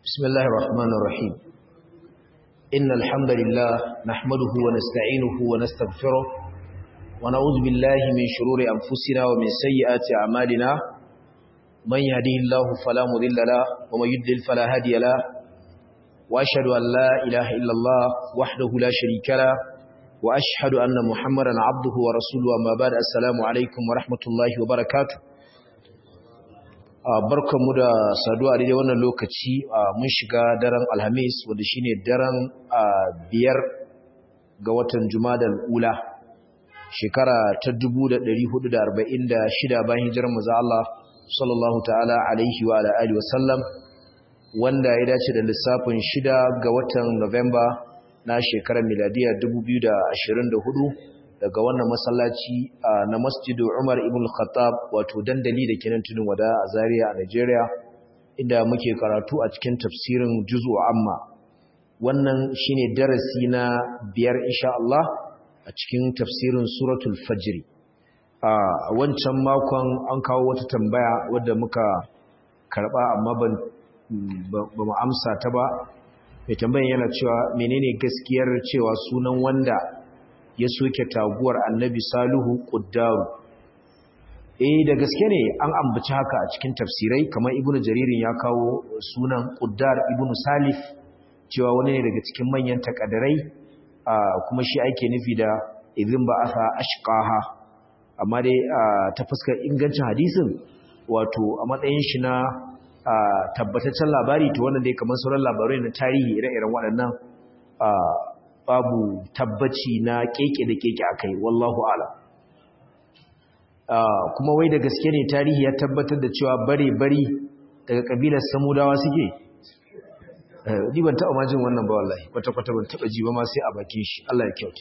بسم الله الرحمن الرحيم إن الحمد لله نحمده ونستعينه ونستغفره ونعوذ بالله من شرور أنفسنا ومن سيئات أعمالنا من يهده الله فلا مضل له ومن يضلل فلا هادي له وأشهد أن لا إله إلا الله وحده لا شريك له وأشهد أن محمدا عبده ورسوله أما بعد السلام عليكم ورحمة الله وبركاته barkanmu da saduwa a daidai wannan lokaci mun shiga daren alhamis wanda shine daren biyar ga watan jumadal ula shekara ta 1446 bayan hijirar maza Allah sallallahu ta'ala alaihi wa alihi wa sallam wanda ya dace da lissafin shida ga watan Novemba na shekarar miladiya 2024 daga wannan masallaci na masjidu Umar ibn Khattab wato dandali da kenan tudun wada a Zaria a Nigeria inda muke karatu a cikin tafsirin juz'u amma wannan shine darasi na biyar insha Allah a cikin tafsirin suratul fajr a wancan makon an kawo wata tambaya wadda muka karba amma ban ba mu amsa ta ba mai tambayan yana cewa menene gaskiyar cewa sunan wanda ya soke taguwar annabi salihu ƙuddaru eh da gaske ne an ambaci haka a cikin tafsirai kamar ibnu jaririn ya kawo sunan ƙuddar ibnu salif cewa wani ne daga cikin manyan takadarai kuma shi ake nufi da idin ba asa ashqaha amma dai ta fuskar ingancin hadisin wato a matsayin shi na tabbataccen labari to wannan dai kamar sauran labarai na tarihi ire-iren waɗannan babu tabbaci na keke da keke akai wallahu ala kuma wai da gaske ne tarihi ya tabbatar da cewa bare bari daga kabilar samudawa suke ni ban taɓa majin wannan ba wallahi kwata kwata ban taɓa ji ba ma sai a bakin shi Allah ya kyauta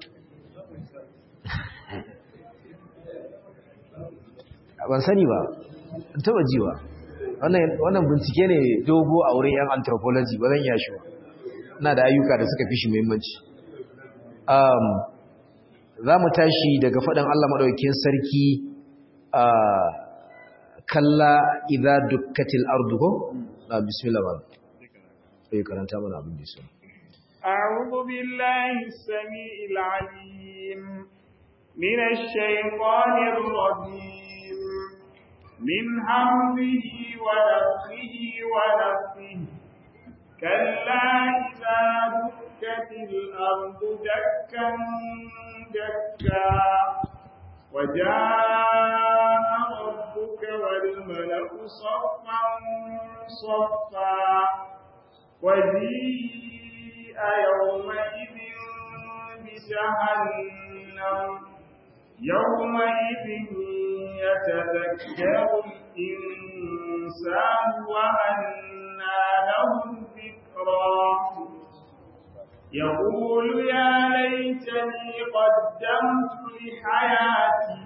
ban sani ba ban taɓa ji ba wannan bincike ne dogo a wurin yan anthropology ba zan iya shi ba na da ayyuka da suka fi shi muhimmanci za mu tashi daga faɗin Allah maɗaukin sarki a kalla idza dukkatil ardu ko na bismillah ba sai karanta mana abin da su أعوذ بالله السميع العليم من الشيطان الرجيم من همزه ونفخه ونفخه كلا إذا دكت الأرض دكا دكا وجاء ربك والملك صفا صفا وجيء يومئذ بجهنم يومئذ يتذكر الإنسان وأنى له يقول يا ليتني قدمت لحياتي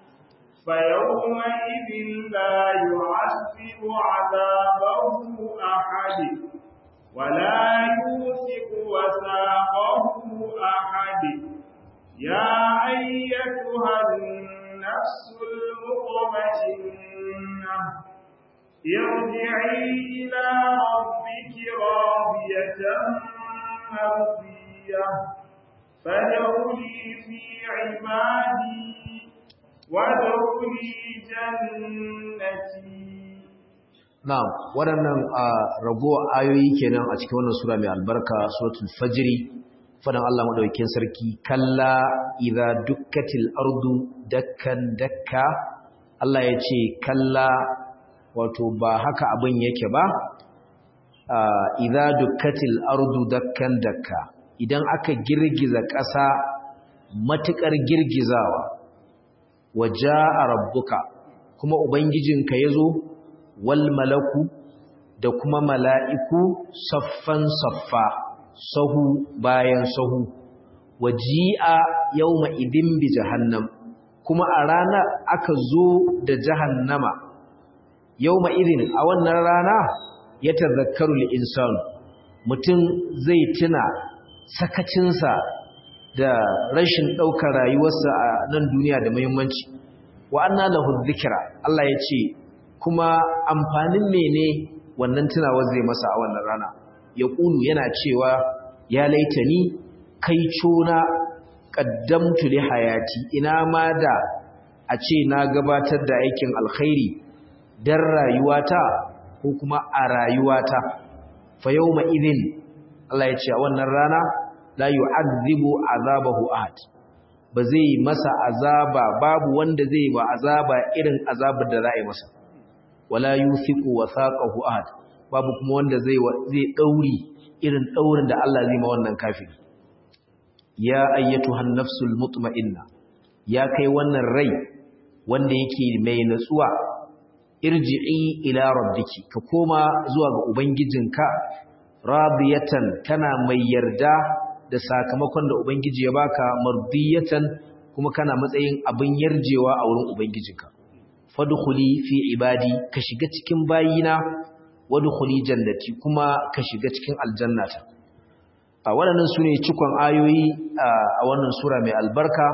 فيومئذ لا يعذب عذابه أحد ولا يوثق وثاقه أحد يا أيتها النفس المطمئنة ارجعي إلى ربك راضية مرضية فادخلي في عبادي وادخلي جنتي Na'am, waɗannan a ragowa ayoyi kenan a cikin wannan sura mai albarka suratul fajri fadan Allah madaukakin sarki kalla idza dukkatil ardu dakkan dakka Allah ya ce kalla wato ba haka abin yake ba idza dukkatil ardu dakkan dakka idan aka girgiza ƙasa matukar girgizawa wajaa rabbuka kuma ubangijinka yazo wal malaku da kuma mala'iku saffan saffa sahu bayan sahu waji'a yawma idin bi jahannam kuma a rana aka zo da jahannama yawma idin a wannan rana ya tazakkaru insan mutum zai tuna sakacinsa da rashin ɗaukar rayuwarsa a nan duniya da muhimmanci wa anna lahu dhikra Allah ya ce kuma amfanin mene wannan tunawar zai masa a wannan rana ya ƙulu yana cewa ya laitani kai cona ƙaddamtu li hayati ina ma da a ce na gabatar da aikin alkhairi don rayuwata ko kuma a rayuwata fa yau idin Allah ya ce a wannan rana la yu'adhibu azabahu ahad ba zai masa azaba babu wanda zai ba azaba irin azabar da za a yi masa wala yuthiqu wathaqahu ahad babu kuma wanda zai zai dauri irin daurin da Allah zai ma wannan kafiri ya ayyatuhan nafsul mutma'inna ya kai wannan rai wanda yake mai natsuwa irji'i ila rabbiki ka koma zuwa ga ubangijinka radiyatan kana mai yarda da sakamakon da ubangiji ya baka mardiyatan kuma kana matsayin abin yarjewa a wurin ubangijinka fadkhuli fi ibadi ka shiga cikin bayina wadkhuli jannati kuma ka shiga cikin aljannata a waɗannan sune cikon ayoyi a wannan sura mai albarka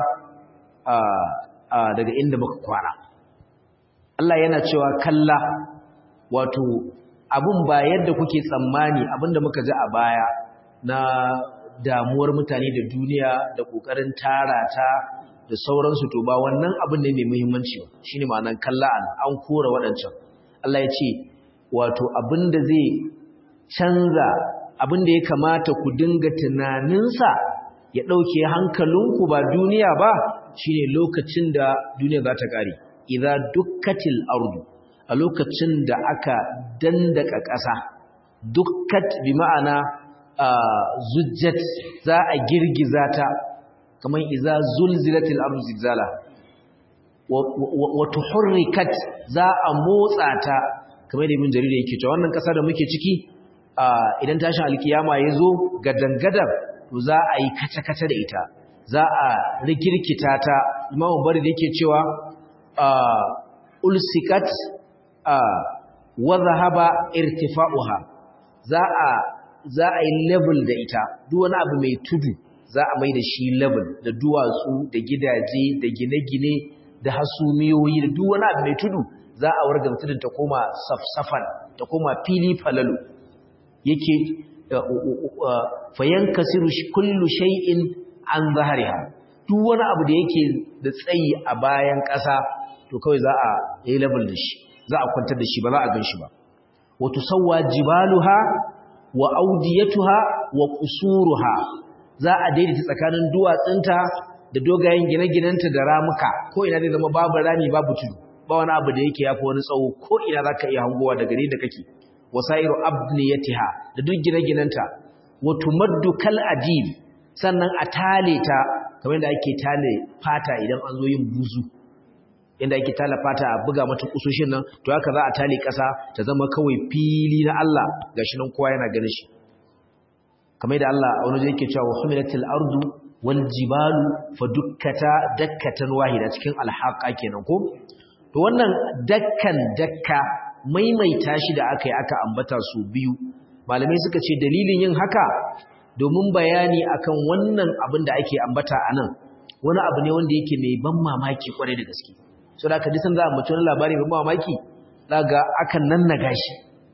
daga inda muka kwana Allah yana cewa kalla wato abun ba yadda kuke tsammani abinda muka ji a baya na damuwar mutane da duniya da kokarin tara ta da sauransu to ba wannan abin ne mai muhimmanci ba shine ma'anar kalla an an kora waɗancan Allah ya ce wato abinda zai canza abinda ya kamata ku dinga tunaninsa ya ɗauke hankalinku ba duniya ba shine lokacin da duniya za ta ƙare idza dukkatil ardu a lokacin da aka dandaka ƙasa dukkat bi ma'ana zujjat za a girgiza ta kamar iza zulzilatil ardu zilzala wa tuhurrikat za a motsa ta kamar da ibn jarir yake cewa wannan ƙasa da muke ciki idan tashin alkiyama ya zo gadangadar to za a yi kace-kace da ita za a rikirkita ta imamu bari da yake cewa ulsikat wa zahaba irtifa'uha za a za a yi level da ita duk wani abu mai tudu za a mai da shi level da duwatsu da gidaje da gine-gine da hasumiyoyi da duk wani abu mai tudu za a warga tudun ta koma safsafan ta koma fili falalu yake fayan kasiru kullu shay'in an zahariha duk wani abu da yake da tsayi a bayan ƙasa to kawai za a yi level da shi za a kwantar da shi ba za a gan shi ba wa tusawwa jibaluha wa audiyatuha wa qusuruha za a daidaita tsakanin duwatsunta da dogayen gine-ginenta da ramuka ko ina zai zama babu rami babu tudu ba wani abu da yake yafi wani tsawo ko ina zaka iya hangowa daga ne da kake wasairu abniyatiha da duk gine-ginenta wa tumaddu kal adib sannan a tale ta kamar yadda ake tale fata idan an zo yin buzu inda ake tala fata a buga mata kusoshin nan to haka za a tale ƙasa ta zama kawai fili na Allah gashi nan kowa yana ganin shi kamar da Allah a wani yake cewa humilatil ardu wal jibalu fadukkata dakkatan wahida cikin alhaqa kenan ko to wannan dakkan dakka maimaita shi da aka yi aka ambata su biyu malamai suka ce dalilin yin haka domin bayani akan wannan abin da ake ambata anan wani abu ne wanda yake mai ban mamaki kwarai da gaske so da kadisan za a mutu wani labari mai mamaki daga akan nan na gashi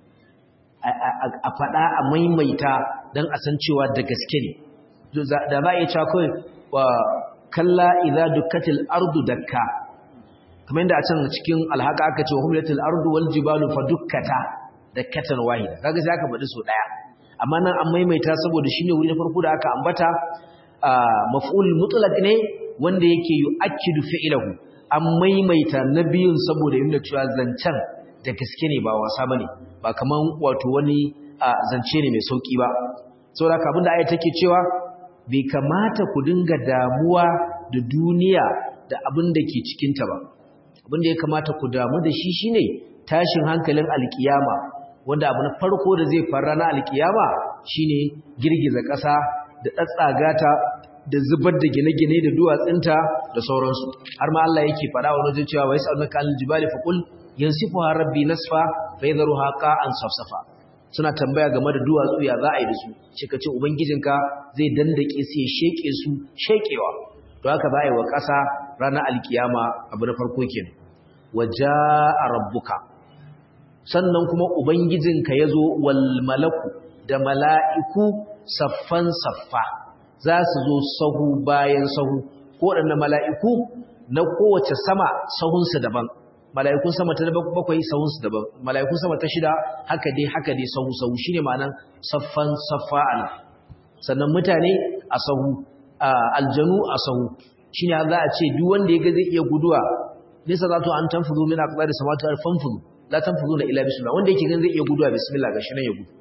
a faɗa a maimaita don a san cewa da gaske ne da za a iya cewa kawai wa kalla idza dukkatil ardu dakka kamar yadda a can cikin alhaka aka ce wa humlatil ardu wal jibalu fa dukkata dakkatan wahida kaga sai aka faɗi so daya amma nan an maimaita saboda shine wuri na farko da aka ambata maf'ul mutlaq ne wanda yake yu'akkidu fi'lahu an maimaita na biyun saboda yin cewa zancen da gaske ne ba wasa bane ba kaman wato wani zance ne mai sauki ba saboda abin da aya take cewa bai kamata ku dinga damuwa da duniya da abin da ke cikin ta ba abin da ya kamata ku damu da shi shine tashin hankalin alkiyama wanda abu na farko da zai fara na alkiyama shine girgiza ƙasa da tsatsagata da zubar da gine-gine da duwatsinta da sauransu har ma Allah yake faɗa wani wajen cewa wai sa'alnaka al jibali faqul yansifuha rabbi nasfa fa yadharuha qa'an safsafa suna tambaya game da duwatsu ya za a yi da su shi kace ubangijinka zai dandake su ya sheke su shekewa to haka za a yi wa ƙasa ranar alkiyama abu na farko kenan wajaa rabbuka sannan kuma ubangijinka yazo wal malaku da mala'iku saffan saffa za su zo sahu bayan sahu ko waɗannan mala'iku na kowace sama sahunsu daban mala'ikun sama ta bakwai sahunsu daban mala'ikun sama ta shida haka dai haka dai sahu sahu shine ma'anan saffan saffa al sannan mutane a sahu aljanu a sahu shine za a ce duk wanda ya ga zai iya guduwa nisa za to an tanfudu min aqdari samawati al fanfudu la tanfuduna illa bismillah wanda yake gan zai iya guduwa bismillah gashi nan ya gudu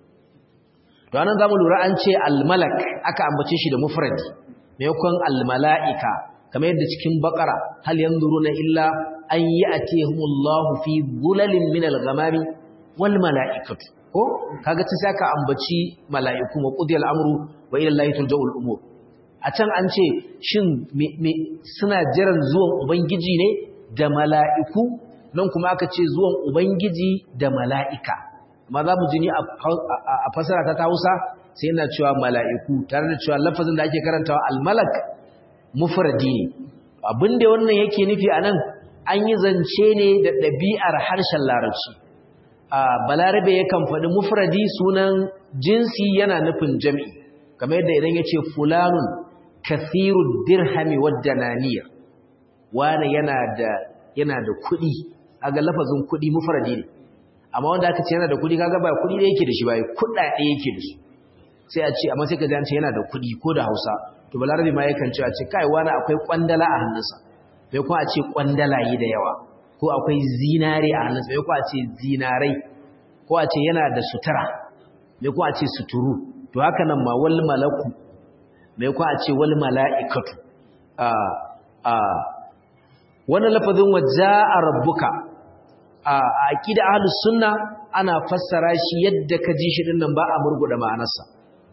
to anan zamu lura an ce al malak aka ambace shi da mufradi maimakon al malaika kamar yadda cikin bakara hal yanzuruna illa an ya'tihumullahu fi dhulalin min al ghamami wal malaikatu ko kaga sai aka ambaci malaiku wa qudiyal amru wa ila allahi turja'ul umur a can an ce shin suna jiran zuwan ubangiji ne da mala'iku nan kuma aka ce zuwan ubangiji da mala'ika ma za mu jini a fasara ta hausa sai yana cewa mala'iku tare da cewa lafazin da ake karantawa almalak mufradi ne abinda wannan yake nufi a nan an yi zance ne da ɗabi'ar harshen larabci balarabe yakan faɗi mufradi sunan jinsi yana nufin jami'i kamar yadda idan ya ce fulanun kathiru dirhami wadda naniyar wane yana da yana da kuɗi aga lafazin kuɗi mufradi ne amma wanda aka ce yana da kuɗi kaga ba kuɗi da yake da shi ba kuɗaɗe yake da su sai a ce amma sai ka ji an ce yana da kuɗi ko da Hausa to balarabi ma yakan ce a ce kai wani akwai kwandala a hannunsa bai kuma a ce kwandalaye da yawa ko akwai zinare a hannunsa bai kuma a ce zinarai ko a ce yana da sutura bai kuma a ce suturu to haka nan ma wal malaku mai kwa a ce wal mala'ikatu a a wannan lafazin waja'a rabbuka a aqida ahlus sunna ana fassara shi yadda ka ji shi dinnan ba a murguda ma'anarsa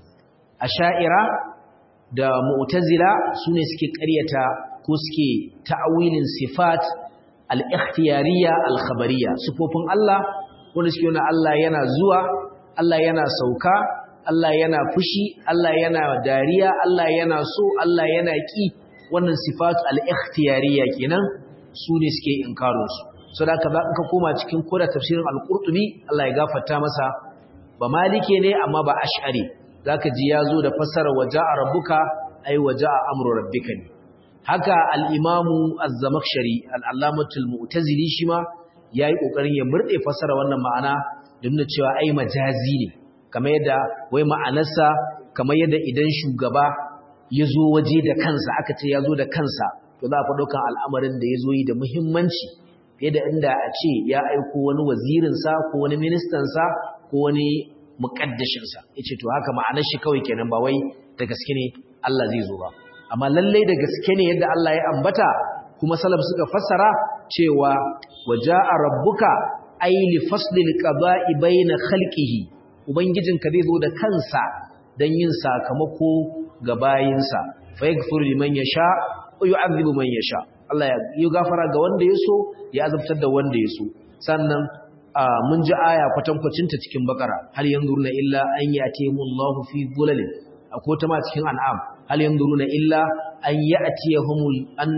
asha'ira da mu'tazila sune suke ƙaryata ko suke ta'awilin sifat al-ikhtiyariyya al-khabariyya sifofin Allah wanda suke nuna Allah yana zuwa Allah yana sauka Allah yana fushi, Allah yana dariya, Allah yana so, Allah yana ƙi, wannan sifatu al-ikhtiyariya kenan su ne suke inkarinsu. So da ka ka koma cikin koda tafsirin al-Qurtubi, Allah ya gafarta masa ba malike ne amma ba ash'ari. Zaka ji yazo da fassara waja'a rabbuka ay waja'a amru rabbika ne. Haka al-Imamu Az-Zamakhshari, al-Allamatul Mu'tazili shi ma yayi kokarin ya murde fassara wannan ma'ana da nuna cewa ai majazi ne. kamar yadda wai ma'anarsa kamar yadda idan shugaba ya zo waje da kansa aka ce ya zo da kansa to za a fi ɗaukan al'amarin da ya zo yi da muhimmanci fiye da inda a ce ya aiko wani wazirinsa ko wani ministansa ko wani muƙaddashinsa ya ce to haka ma'anar shi kawai kenan ba wai da gaske ne Allah zai zo ba amma lallai da gaske ne yadda Allah ya ambata kuma salaf suka fassara cewa waja'a rabbuka ay li faslil qada'i bayna khalqihi Ubangijinka zai zo da kansa don yin sakamako ga bayinsa, fa ya gafiru liman ya sha, ko yi azibu man ya sha. Allah ya yi gafara ga wanda ya so, ya azabtar da wanda ya so. Sannan mun ji aya kwatankwacinta cikin bakara, hal yanzu na illa an yi a taimu Allah fi gulalin, a ko ta ma cikin an'am, hal yanzu na illa an yi a tiya humul, an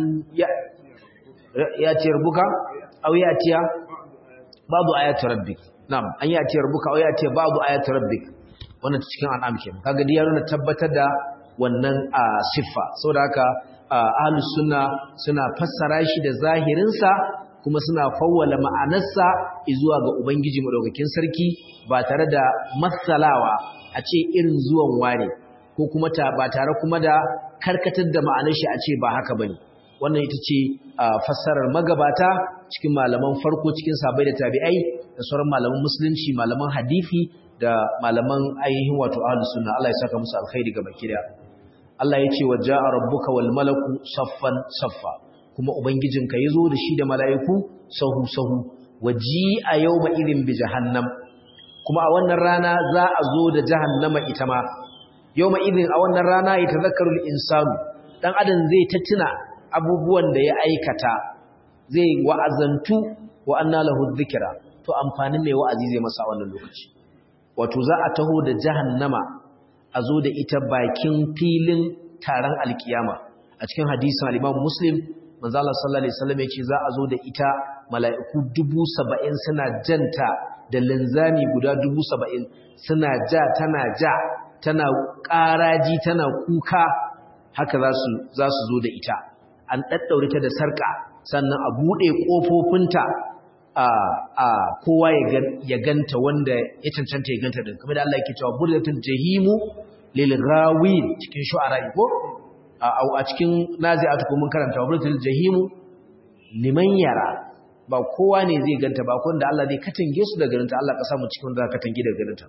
ya tiyar buka, au ya tiya, babu ayatu rabbik. Na'am, an yi atiyar buka o ya ce babu ayatul rabbik. Wannan cikin an'am ke. Kaga dai ya nuna tabbatar da wannan siffa. Saboda haka ahlus sunna suna fassara shi da zahirin sa kuma suna fawwala ma'anarsa zuwa ga ubangiji madaukakin sarki ba tare da matsalawa a ce irin zuwan wane ko kuma ta ba tare kuma da karkatar da ma'anar shi a ce ba haka bane. wannan ita ce fassarar magabata cikin malaman farko cikin sabai da tabi'ai da sauran malaman musulunci malaman hadifi da malaman ainihin wato ahlus sunna Allah ya saka musu alkhairi ga baki daya Allah ya ce waja'a rabbuka wal malaku saffan saffa kuma ubangijinka yazo da shi da mala'iku sahu sahu waji'a yawma idin bi jahannam kuma a wannan rana za a zo da jahannama ita ma yawma idin a wannan rana ya tazakkaru insanu dan adam zai ta tuna abubuwan da ya aikata zai wa'azantu wa anna lahu dhikra to amfanin mai wa'azi zai masa wannan lokaci wato za a taho da jahannama a zo da ita bakin filin taron alkiyama a cikin hadisin al-Imam Muslim manzo Allah sallallahu alaihi wasallam yace za a zo da ita mala'iku 70 suna janta da linzami guda 70 suna ja tana ja tana ƙaraji tana kuka haka za su za su zo da ita an daddaure ta da sarka sannan a bude kofofinta a a kowa ya ganta wanda ya cancanta ya ganta din kamar da Allah yake cewa burdatul jahimu lil ghawin cikin shu'ara ko a cikin nazi'atu ko mun karanta burdatul jahimu liman yara ba kowa ne zai ganta ba kun da Allah zai katange su daga garinta Allah ka samu cikin wanda ka katange daga garinta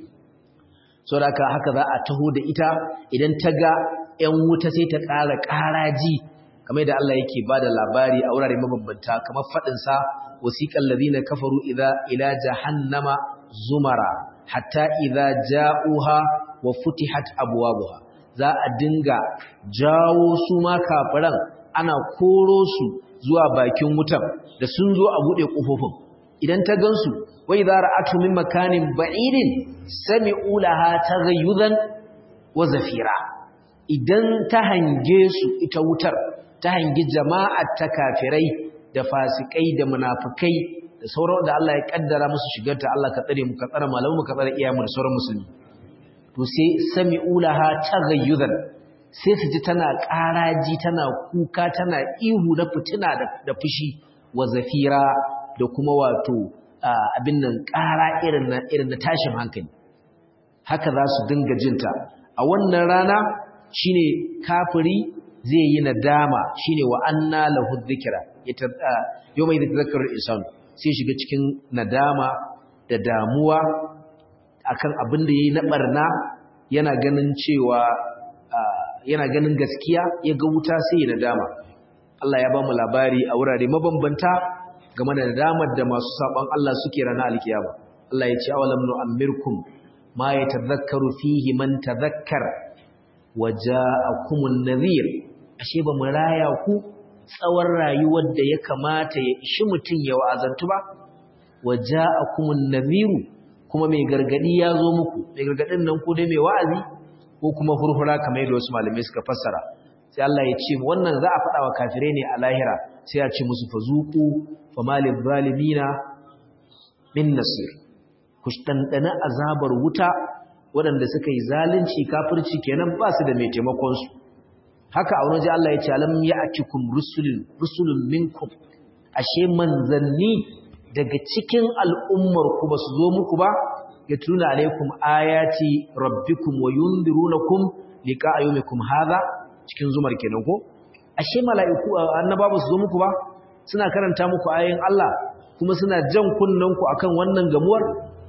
so da haka haka za a taho da ita idan ta ga ƴan wuta sai ta ƙara ƙaraji kamar da Allah yake bada labari a wurare mabambanta kamar fadin sa wasiqal ladina kafaru idza ila jahannama zumara hatta idza ja'uha wa futihat abwabuha za a dinga jawo su ma kafiran ana koro su zuwa bakin wutan da sun zo a bude kofofin idan ta gansu wa idza ra'atu min makanin ba'idin sami'u laha taghayyudan wa zafira idan ta hange su ita wutar ta hangi jama'ar ta kafirai da fasikai da munafikai da sauran da Allah ya kaddara musu shigarta Allah ka tsare mu ka tsare malamu mu ka tsare iyamu da sauran musulmi to sai sami'u laha taghayyudan sai su ji tana ƙaraji tana kuka tana ihu na fitina da fushi wa zafira da kuma wato abin nan ƙara irin na irin na tashin hankali haka za su dinga jinta a wannan rana shine kafiri zai yi nadama shine wa anna lahu dhikra yawma yadhakkaru al-insan sai shiga cikin nadama da damuwa akan abin da yayi na barna yana ganin cewa yana ganin gaskiya ya ga wuta sai ya nadama Allah ya ba mu labari a wurare mabambanta game da nadamar da masu saban Allah suke rana alkiyama Allah ya ce awalam nu'ammirkum ma yatadhakkaru fihi man tadhakkara waja'akumun nadhir ashe ba mu raya ku tsawon rayuwar da ya kamata ya ishi mutun ya wa'azantu ba waja'akumun nadhiru kuma mai gargadi ya zo muku mai gargadin nan ko dai mai wa'azi ko kuma hurhura kamar yadda wasu malamai suka fassara sai Allah ya ce wannan za a faɗa wa kafirai ne a lahira sai ya ce musu fazuku famalil zalimina min nasir ku dandana azabar wuta waɗanda suka yi zalunci kafirci kenan ba su da mai taimakon su haka a wani Allah ya ce alam ya'tikum rusulun rusulun minkum ashe manzanni daga cikin al'ummar ku ba su zo muku ba yatluna alaikum ayati rabbikum wa yundirunakum liqa'a yawmikum hadha cikin zumar kenan ko ashe mala'iku annaba ba su zo muku ba suna karanta muku ayoyin Allah kuma suna jan kunnen ku akan wannan gamuwar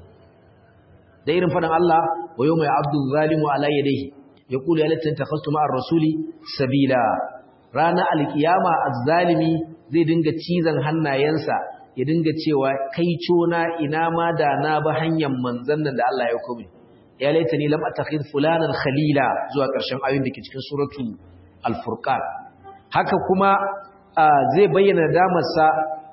da irin fadan Allah wa yawma ya'abdu zalimu ala yadayhi yaqulu ya latta takhastu ma'ar rasuli sabila rana alkiyama azzalimi zai dinga cizan hannayensa ya dinga cewa kai cona ina ma da na ba hanyar manzon nan da Allah ya kome ya laita ni lam atakhid fulanan khalila zuwa ƙarshen ayoyin da ke cikin suratu al-furqan haka kuma zai bayyana damarsa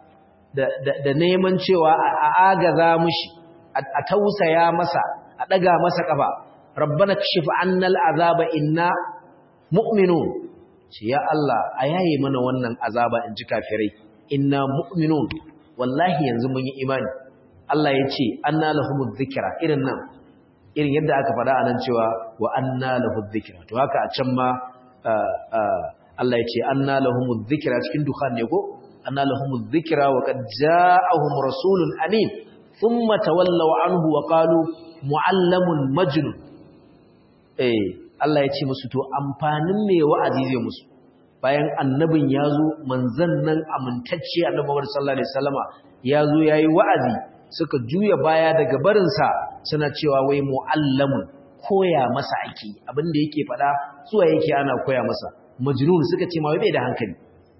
da neman cewa a agaza mushi a tausaya masa a daga masa kafa rabbana kashif annal azaba inna mu'minun ce ya Allah a yaye mana wannan azaba in ji kafirai inna mu'minun wallahi yanzu mun yi imani Allah ya ce anna lahumuz zikra irin nan irin yadda aka faɗa anan cewa wa anna lahuz zikra to haka a can ma Allah ya ce anna lahumuz zikra cikin dukhan ne ko anna lahumuz zikra wa qad ja'ahum rasulun amin thumma tawallaw anhu wa qalu muallamun majnun eh Allah ya ce musu to amfanin me wa'azi zai musu bayan annabin ya zo manzan nan amintacce annabi Muhammad sallallahu alaihi wasallama ya zo yayi wa'azi suka juya baya daga barinsa suna cewa wai muallamun koya masa ake abinda yake fada zuwa yake ana koya masa majnun suka ce ma bai da hankali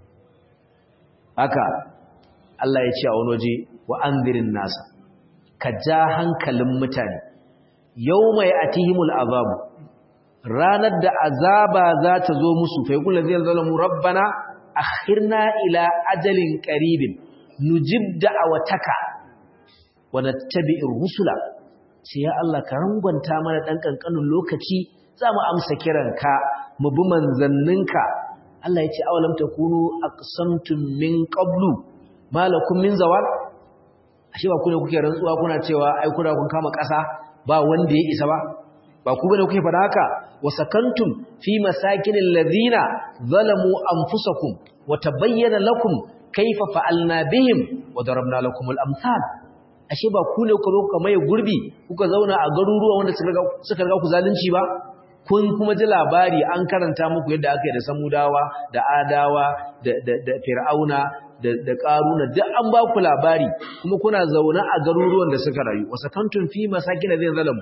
haka Allah ya ce a wani waje wa anzirin nasa ka ja hankalin mutane yawma ya'tihimul azabu ranar da azaba za ta zo musu fa yaqulu zai zalamu rabbana akhirna ila ajalin qaribin nujib da'awataka wa nattabi'ir rusula sai ya Allah ka rangwanta mana dan kankanin lokaci za mu amsa kiranka mu bi manzanninka Allah ya ce awalam takunu aqsamtum min qablu malakum min zawal ashe ba ku ne kuke rantsuwa kuna cewa ai kuna kun kama ƙasa ba wanda ya isa ba ba ku bane kuke faɗa haka wa sakantum fi masakinil ladina zalamu anfusakum wa tabayyana lakum kaifa fa'alna bihim wa darabna lakumul amsal ashe ba ku ne kuka zo kuka maye gurbi kuka zauna a garuruwa wanda suka riga ku zalunci ba kun kuma ji labari an karanta muku yadda aka yi da samudawa da adawa da fir'auna da karuna duk an ba ku labari kuma kuna zaune a garuruwan da suka rayu wasa kantun fi masakin zai zalamu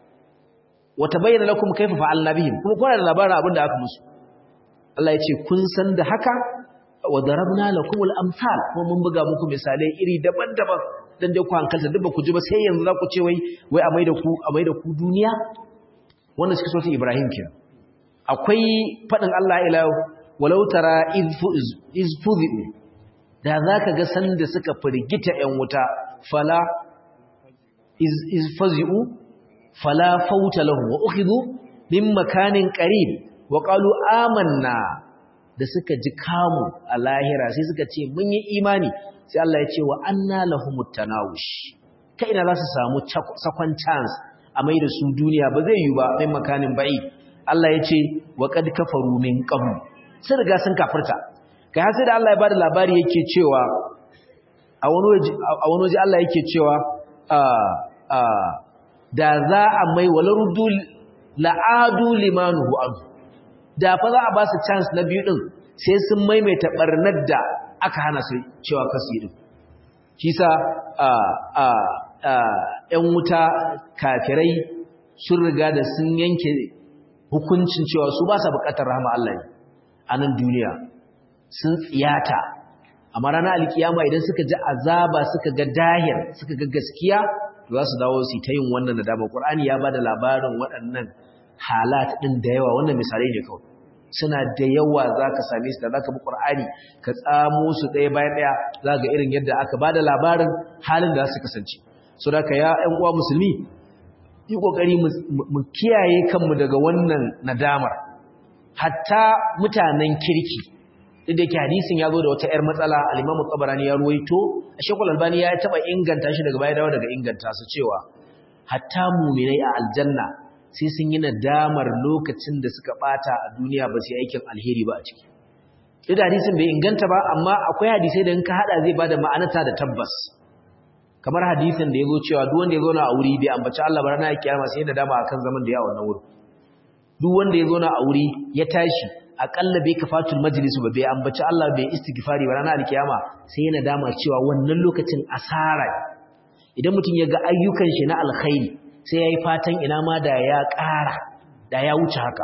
wata bayyana lakum kaifa fa'alna bihim kuma kuna da labarin abin da aka musu Allah ya ce kun san da haka wa darabna lakum al-amsal kuma mun buga muku misalai iri daban-daban dan dai ku hankalta duk ba ku ji ba sai yanzu za ku ce wai wai a maida ku a maida ku duniya wanda suke so su Ibrahim kenan akwai fadin Allah ila walau tara iz fuzu da zaka ga sanda suka firgita ƴan wuta fala iz iz fazu fala fauta lahu wa ukhidhu min makanin qarib wa qalu amanna da suka ji kamu a lahira sai suka ce mun yi imani sai Allah ya ce wa anna lahumut tanawush kai ina za su samu second chance a mai da su duniya ba zai yi ba mai makanin ba'i Allah ya ce wa qad kafaru min qabl sun riga sun kafirta kai har sai da Allah ya bada labari yake cewa a wani waje a wani waje Allah yake cewa a a da za a mai walaruddu la'adu limanuhu anhu da fa za a ba su chance na biyu din sai sun maimaita barnar da aka hana su cewa kasu yi din shi sa a a ‘yan wuta kafirai sun riga da sun yanke hukuncin cewa su ba sa bukatar rahama Allah ne a nan duniya sun tsiyata amma ranar alkiyama idan suka ji azaba suka ga dahir suka ga gaskiya za su dawo su ta yin wannan nadama ƙur'ani ya ba da labarin waɗannan halat ɗin da yawa wannan misalai ne kawai suna da yawa za ka same su da za ka bi ƙur'ani ka tsamo su ɗaya bayan ɗaya za ga irin yadda aka ba da labarin halin da za su kasance so da ka ya ‘yan uwa musulmi yi ƙoƙari mu kiyaye kanmu daga wannan nadamar hatta mutanen kirki duk da yake hadisin ya zo da wata ‘yar matsala alimamu tsabarani ya ruwaito a shekul albani ya taɓa inganta shi daga baya dawo daga inganta su cewa hatta muminai a aljanna sai sun yi nadamar lokacin da suka ɓata a duniya ba su yi aikin alheri ba a ciki duk da hadisin bai inganta ba amma akwai hadisai da in ka haɗa zai ba da ma'anata da tabbas kamar hadisin da ya zo cewa duk wanda ya zauna a wuri bai ambaci Allah ba ranar kiyama sai da dama akan zaman da ya wannan wuri duk wanda ya zauna a wuri ya tashi akalla bai kafatul majlisu ba bai ambaci Allah bai istighfari ba ranar kiyama sai yana dama cewa wannan lokacin asara idan mutum ya ga ayyukan shi na alkhairi sai yayi fatan ina ma da ya ƙara da ya wuce haka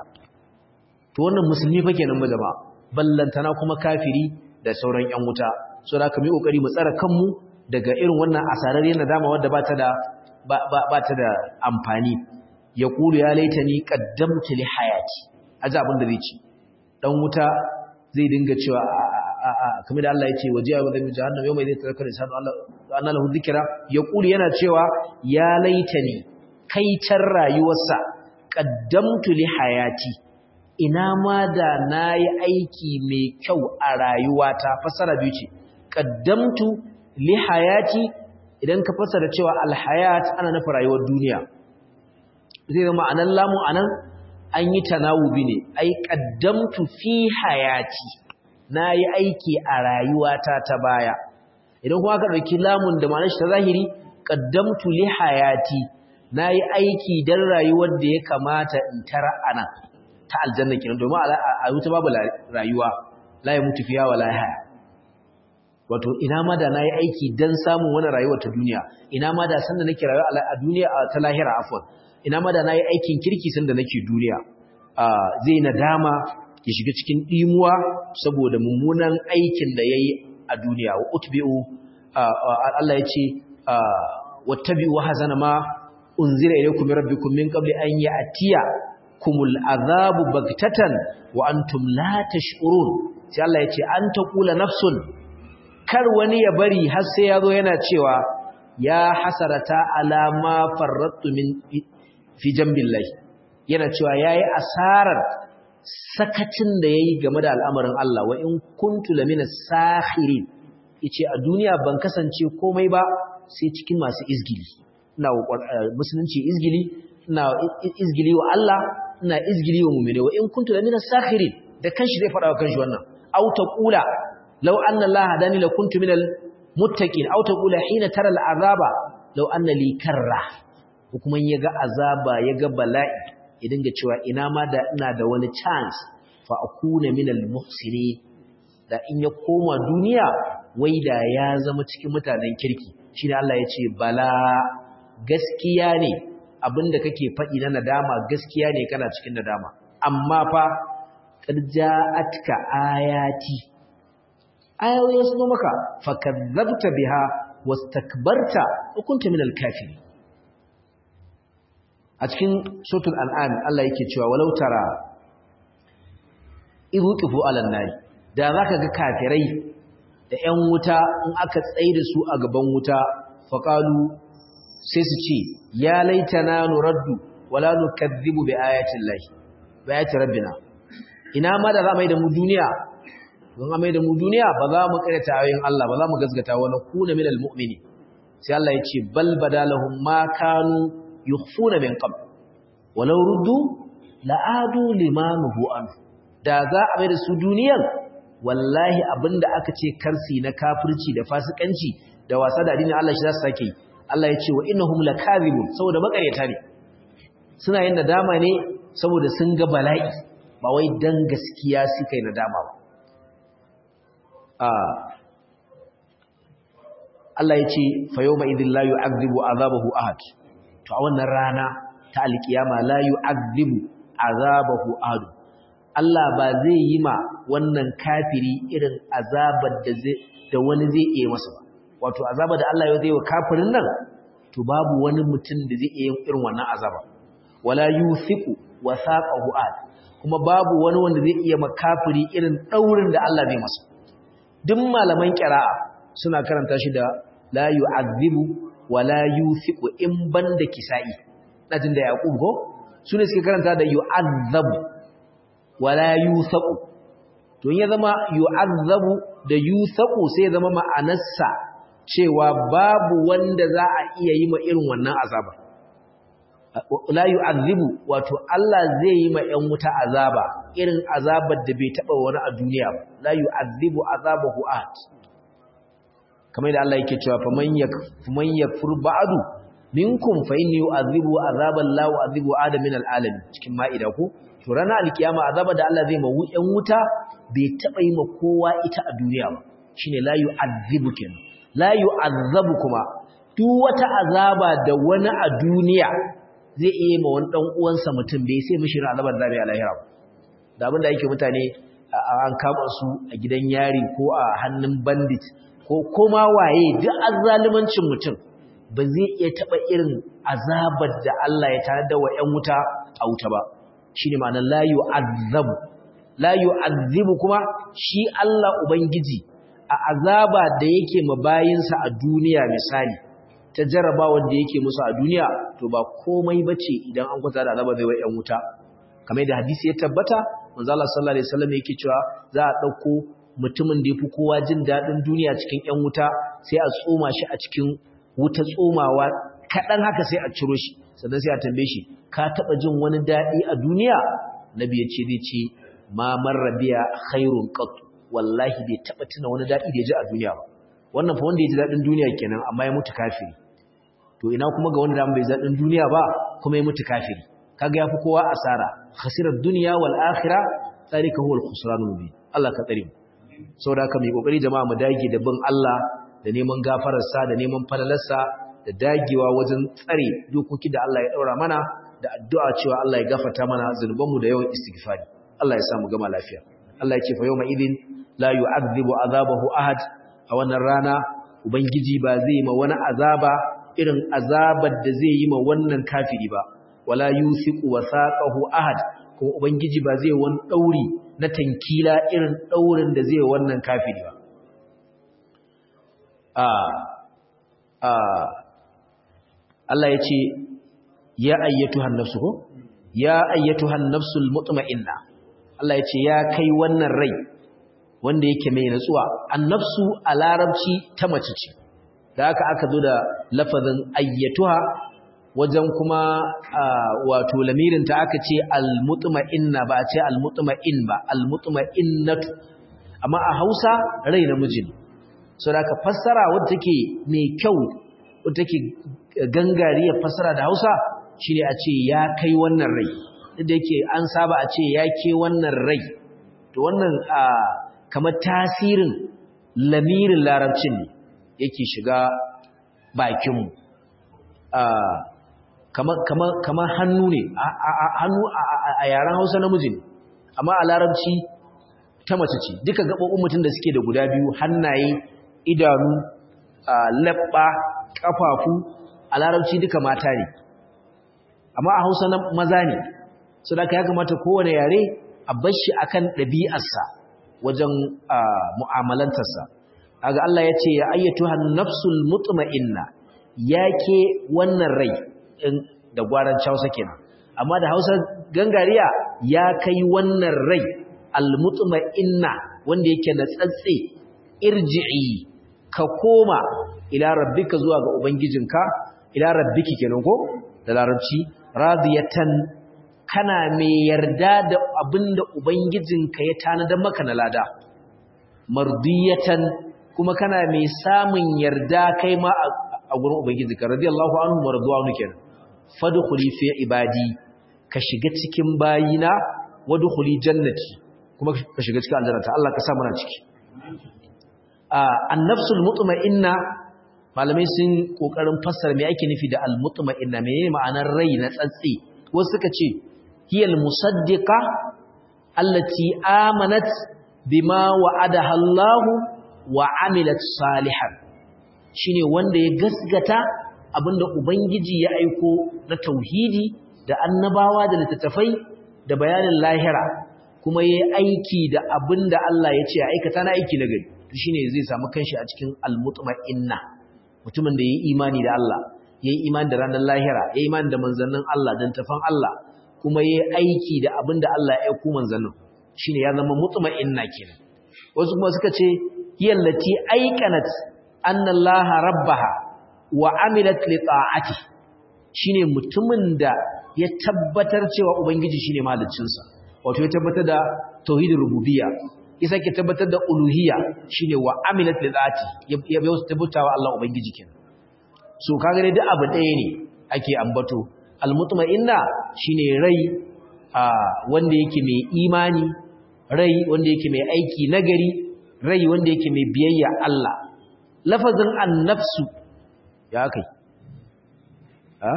to wannan musulmi fa kenan ba jama'a ballantana kuma kafiri da sauran ƴan wuta so da mu yi kokari mu tsara kanmu daga irin wannan asarar yana dama wadda ba ta da ba ta da amfani ya kulu ya laitani qaddamtu li hayati aji abin da zai ci dan wuta zai dinga cewa kamar da Allah ya ce wajiya wa zai jahannam yau mai zai tarakar insanu Allah anna lahu dhikra ya kulu yana cewa ya laitani kai can rayuwarsa qaddamtu li hayati ina ma da nayi aiki mai kyau a rayuwata fasara biyu ce qaddamtu li hayati idan ka fasara cewa alhayat ana nufin rayuwar duniya zai zama anan lamu anan an yi tanawubi ne ai qaddamtu fi hayati nayi aiki a rayuwata ta baya idan kuma ka dauki lamun da ma'anar shi ta zahiri qaddamtu li hayati nayi aiki dan rayuwar da ya kamata in tara anan ta aljanna kenan domin a wuta babu rayuwa la ya mutu fiya wala haya wato ina ma da nayi aiki dan samun wani rayuwar ta duniya ina ma da sanda nake rayuwa a duniya ta lahira afwan ina ma da nayi aikin kirki sanda nake duniya zai nadama ya shiga cikin dimuwa saboda mummunan aikin da yayi a duniya wa utbi'u Allah yace wattabi'u hazana ma unzira ilaykum min rabbikum min qabli an ya'tiya kumul azabu bagtatan wa antum la tash'urun sai Allah yace an taqula nafsun kar wani ya bari har sai ya zo yana cewa ya hasarata alama farrattu min fi jambillahi yana cewa yayi asarar sakacin da yayi game da al'amarin Allah wa in kuntu lamina sakhirin yace a duniya ban kasance komai ba sai cikin masu izgili ina musulunci izgili ina izgili wa Allah ina izgili wa mu'mini wa in kuntu lamina sakhirin da kanshi zai fada wa kanshi wannan aw taqula law anna Allah hadani la kuntu minal muttaqin aw taqula hina tara al'azaba law anna li karra kuma yaga azaba yaga bala'i ya dinga cewa ina ma da ina da wani chance fa akuna minal muhsini da in ya koma duniya wai da ya zama cikin mutanen kirki shine Allah ya ce bala gaskiya ne abinda kake faɗi na nadama gaskiya ne kana cikin nadama amma fa qad ja'atka ayati ayoyi sun zo maka fakadzabta biha wastakbarta hukunta minal kafirin a cikin suratul an'am Allah yake cewa walau tara idhu qifu alan nar da zaka ga kafirai da ƴan wuta in aka tsaye da su a gaban wuta faqalu sai su ce ya laitana nuraddu wala nukazzibu bi ayati llahi bi ayati rabbina ina ma da za mai da mu duniya don a mai da mu duniya ba za mu karyata ayoyin Allah ba za mu gazgata wa nakuna minal mu'mini sai Allah ya ce bal badalahum ma kanu yukhfuna min qabl walau ruddu la'adu limanuhu an da za a mai da su duniyan wallahi abinda aka ce karsi na kafirci da fasikanci da wasa da addinin Allah shi za su sake Allah ya ce wa innahum lakazibun saboda makaryata ne suna yin nadama ne saboda sun ga bala'i ba wai dan gaskiya suka yi nadama ba Allah ya ce fa yawma idhil la yu'adhibu azabahu ahad to a wannan rana ta alkiyama la yu'adhibu azabahu ahad Allah ba zai yi ma wannan kafiri irin azabar da zai da wani zai iya masa ba wato azabar da Allah ya zai wa kafirin nan to babu wani mutum da zai iya irin wannan azaba wala yuthiqu wasaqahu ahad kuma babu wani wanda zai iya ma kafiri irin daurin da Allah zai masa duk malaman qira'a suna karanta shi da la yu'adhibu wa la yuthiqu in banda kisa'i dajin da yaqub ko sune suke karanta da yu'adhabu wa la yuthaqu to in ya zama yu'adhabu da yuthaqu sai ya zama ma'anarsa cewa babu wanda za a iya yi ma irin wannan azaba la yu'adhibu wato Allah zai yi ma ƴan wuta azaba irin azabar da bai taba wani a duniya ba la yu'adhibu azabahu ahad kamar da Allah yake cewa faman yak faman yakfur ba'du minkum fa inni yu'adhibu azaban la yu'adhibu adam min al'alamin cikin ma'ida ko to ranar alkiyama azaba da Allah zai ma ƴan wuta bai taba yi ma kowa ita a duniya ba shine la yu'adhibu kenan la yu'adhabu kuma duk wata azaba da wani a duniya zai iya ma wani dan uwansa mutum bai sai mishi ran azabar zabi a lahira da abinda yake mutane an kama su a gidan yari ko a hannun bandit ko koma waye duk azzalumancin mutum ba zai iya taba irin azabar da Allah ya tare da wa ƴan wuta a wuta ba shine ma'anar la yu'azzabu la yu'azzibu kuma shi Allah ubangiji a azaba da yake mabayinsa a duniya misali ta jarrabawar da yake musu a duniya to ba komai bace idan an kwata da azaba zai wa ƴan wuta kamar da hadisi ya tabbata manzo Allah sallallahu alaihi wasallam yake cewa za a dauko mutumin da yafi kowa jin dadin duniya cikin ƴan wuta sai a tsoma shi a cikin wuta tsomawa kadan haka sai a ciro shi sannan sai a tambaye shi ka taba jin wani dadi a duniya nabi ya ce zai ce ma marrabiya khairun qat wallahi bai taba tuna wani dadi da ya ji a duniya ba wannan fa wanda ya ji dadin duniya kenan amma ya mutu kafiri to ina kuma ga wanda bai zadin duniya ba kuma ya mutu kafiri kaga yafi kowa asara khasirar dunya wal akhirah zalika huwa al khusranul mubin Allah ka tsare mu saboda haka mu kokari jama'a mu dage da bin Allah da neman gafarar sa da neman falalarsa da dagewa wajen tsare dokoki da Allah ya daura mana da addu'a cewa Allah ya gafarta mana zunubanmu da yawan istighfari Allah ya sa mu gama lafiya Allah ya ce fa yawma idin la yu'adhibu azabahu ahad a wannan rana ubangiji ba zai ma wani azaba irin azabar da zai yi ma wannan kafiri ba wala yusiqu wasaqahu ahad kuma ubangiji ba zai wani dauri na tankila irin daurin da zai wannan kafiri ba a a Allah ya ce ya ayyatuhan nafsu ko ya ayyatuhan nafsul mutma'inna Allah ya ce ya kai wannan rai wanda yake mai natsuwa annafsu a larabci ta mace ce da haka aka zo da lafazin ayyatuha wajen kuma wato lamirinta aka ce almutma'inna ba a ce almutma'in ba almutma'innatu amma a Hausa rai namiji ne so da ka fassara wadda take mai kyau wadda take gangariyar fassara da Hausa shine a ce ya kai wannan rai duk da yake an saba a ce ya ke wannan rai to wannan kamar tasirin lamirin larabcin ne yake shiga bakinmu kamar hannu ne hannu a yaren hausa namiji ne amma a larabci ta mace ce duka gaɓoɓin mutum da suke da guda biyu hannaye idanu labba ƙafafu a larabci duka mata ne amma a hausa na maza ne su da ka ya kamata kowane yare a bashi akan ɗabi'arsa wajen mu'amalantarsa kaga Allah ya ce ya ayyatu nafsul mutma'inna yake wannan rai da gwaran Hausa kenan amma da Hausa gangariya ya kai wannan rai almutma'inna wanda yake da tsatse irji'i ka koma ila rabbika zuwa ga ubangijinka ila rabbiki kenan ko da larabci radiyatan kana mai yarda da abinda ubangijinka ya tanadar maka na lada mardiyatan kuma kana mai samun yarda kai ma a gurin ubangijinka radiyallahu anhu marduwanu kenan fadkhuli fi ibadi ka shiga cikin bayina wadkhuli jannati kuma ka shiga cikin aljannata Allah ka sa muna ciki an-nafsul mutma'inna malamai sun kokarin fassara me ake nufi da al-mutma'inna menene ma'anar rai na tsatsi wasu suka ce hiyal musaddiqa allati amanat bima wa'adaha Allah wa amilat salihan shine wanda ya gasgata abinda ubangiji ya aiko na tauhidi da annabawa da littattafai da bayanin lahira kuma yayi aiki da abinda Allah ya ce aikata na aiki na gari to shine zai samu kanshi a cikin al-mutma'inna mutumin da yayi imani da Allah yayi imani da ranar lahira yayi imani da manzannin Allah da tafan Allah kuma yayi aiki da abinda Allah ya aiko manzannin shine ya zama mutma'inna kenan wasu kuma suka ce hiyallati aiqanat anna Allah rabbaha wa amilat li ta'ati shine mutumin da ya tabbatar cewa ubangiji shine maliccinsa wato ya tabbatar da tauhidin rububiyya ya sake tabbatar da uluhiyya shine wa amilat li ta'ati ya bai wasu tabbatawa Allah ubangiji kenan so kaga dai duk abu ɗaya ne ake ambato almutma'inna shine rai wanda yake mai imani rai wanda yake mai aiki nagari rai wanda yake mai biyayya Allah lafazin annafsu ya kai ha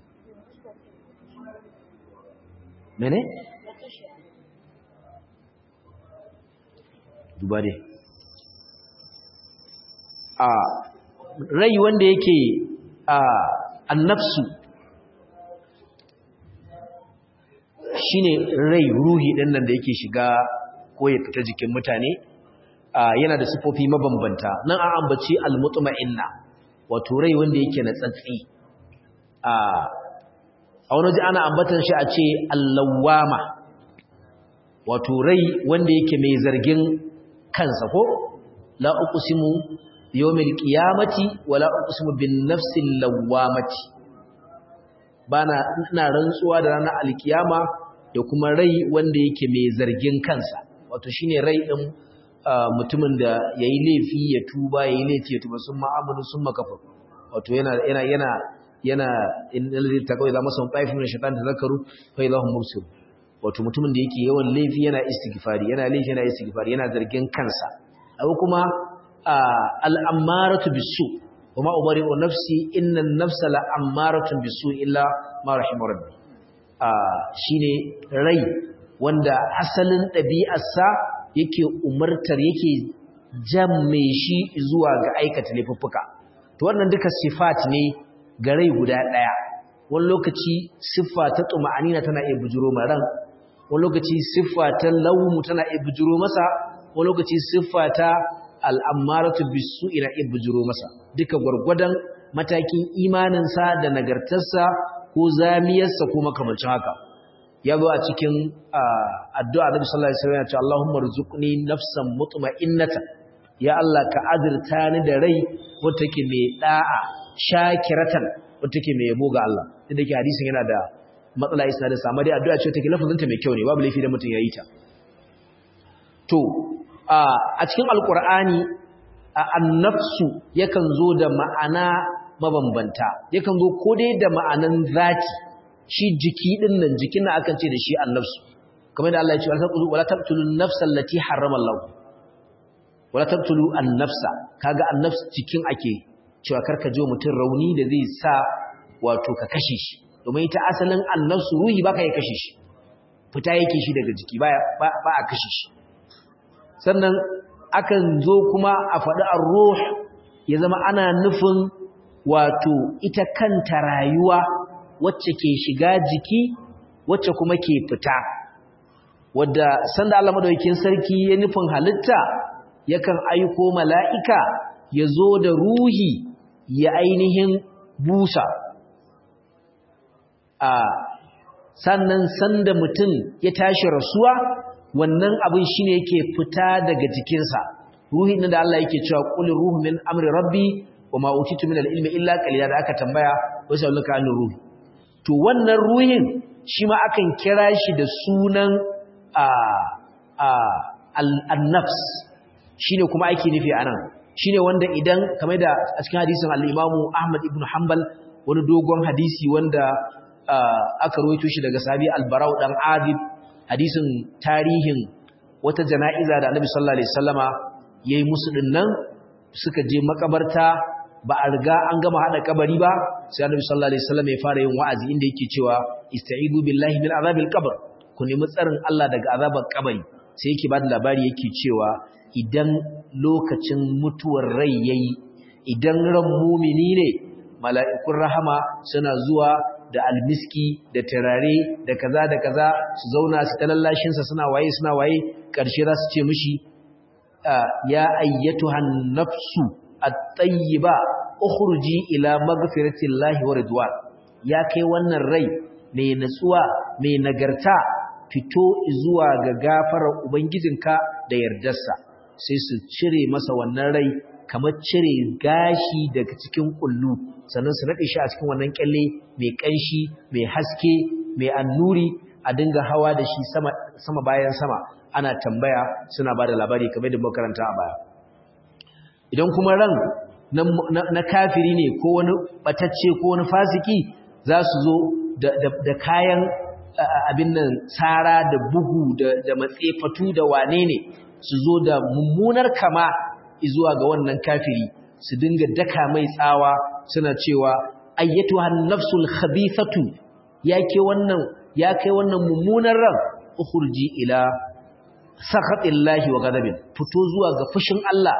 mene duba dai a rai wanda yake a annafsu shine rai ruhi ɗin nan da yake shiga ko ya fita jikin mutane yana da sifofi mabambanta nan an ambaci almutma'inna wato rai wanda yake na tsatsi a wani ji ana ambatan shi a ce allawama wato rai wanda yake mai zargin kansa ko la uqsimu yawmil qiyamati wala uqsimu bin nafsil lawamati bana ina rantsuwa da ranar alkiyama da kuma rai wanda yake mai zargin kansa wato shine rai din mutumin da yayi laifi ya tuba yayi laifi ya tuba sun ma'amalu sun makafa wato yana yana yana yana innal ladhi taqaw idza masahum ta'ifun min shaitan tadhakkaru fa idahum mubsir wato mutumin da yake yawan laifi yana istighfari yana laifi yana istighfari yana zargin kansa abu kuma al'ammaratu bisu kuma umari wa nafsi innan nafsa la'ammaratun bisu illa ma rahimar rabbi shine rai wanda asalin ɗabi'arsa yake umartar yake jamme shi zuwa ga aikata laifuffuka to wannan duka sifat ne ga rai guda ɗaya wani lokaci siffa ta tsuma'anina tana iya bujiro ma ran wani lokaci siffa ta laumu tana iya bujiro masa wani lokaci siffa ta al'ammaratu bisu ina iya bujiro masa duka gwargwadon matakin imaninsa da nagartarsa ko zamiyarsa ko makamancin haka ya zo a cikin addu'a Nabi sallallahu alaihi wasallam ya ce Allahumma rzuqni nafsan mutma'innatan ya Allah ka azurta ni da rai wata take mai da'a shakiratan wata take mai yabo ga Allah inda ke hadisin yana da matsala isnadin sa amma dai addu'a ce take lafazinta mai kyau ne babu laifi da mutum yayi ta to a cikin alqur'ani an-nafsu yakan zo da ma'ana mabambanta yakan zo ko dai da ma'anan zati shi jiki din nan jikin nan akan ce da shi an-nafsu kamar da Allah ya ce wala taqtulun nafsa allati harrama Allah wala taqtulu an-nafsa kaga an-nafs cikin ake cewa karka je mutum rauni da zai sa wato ka kashe shi domin ita asalin an-nafsu ruhi baka ya kashe shi fita yake shi daga jiki ba ba a kashe shi sannan akan zo kuma a faɗi ar-ruh ya zama ana nufin wato ita kanta rayuwa wacce ke shiga jiki wacce kuma ke fita wadda sanda Allah madaukakin sarki ya nufin halitta yakan aiko mala'ika ya zo da ruhi ya ainihin busa a sannan sanda mutum ya tashi rasuwa wannan abin shine yake fita daga jikinsa ruhi da Allah yake cewa qul ruhu min amri rabbi wa ma utitu min al-ilmi illa qalila da aka tambaya wasu ulaka an ruhi to wannan ruhin shi ma akan kira shi da sunan a a al-nafs shine kuma ake nufi anan shine wanda idan kamar da a cikin hadisin al-Imam Ahmad ibn Hanbal wani dogon hadisi wanda aka rawaito shi daga sahabi al-Barau dan Adib hadisin tarihin wata jana'iza da Annabi sallallahu alaihi wasallama yayi musu dinnan suka je makabarta ba a riga an gama hada kabari ba sai Annabi sallallahu alaihi wasallam ya fara yin wa'azi inda yake cewa ista'idu billahi min azabil qabr ku nemi tsarin Allah daga azabar kabari sai yake bada labari yake cewa idan lokacin mutuwar rai yayi idan ran mumini ne mala'ikun rahama suna zuwa da almiski da turare da kaza da kaza su zauna su talallashin sa suna waye suna waye karshe za su ce mishi ya ayyatuhan nafsu at-tayyiba ukhruji ila maghfiratillahi wa ridwan ya kai wannan rai mai natsuwa mai nagarta fito zuwa ga gafarar ubangijinka da yardarsa sai su cire masa wannan rai kamar cire gashi daga cikin kullu sannan su nade shi a cikin wannan kyalle mai kanshi mai haske mai annuri a dinga hawa da shi sama sama bayan sama ana tambaya suna bada labari kamar da makaranta a baya idan kuma ran na kafiri ne ko wani batacce ko wani fasiki za su zo da kayan abin nan tsara da bugu da matsefatu da wane ne su zo da mummunar kama zuwa ga wannan kafiri su dinga daka mai tsawa suna cewa ayyatuhan nafsul khabithatu yake wannan ya kai wannan mummunar ran ukhurji ila sakhatillahi wa ghadabin fito zuwa ga fushin Allah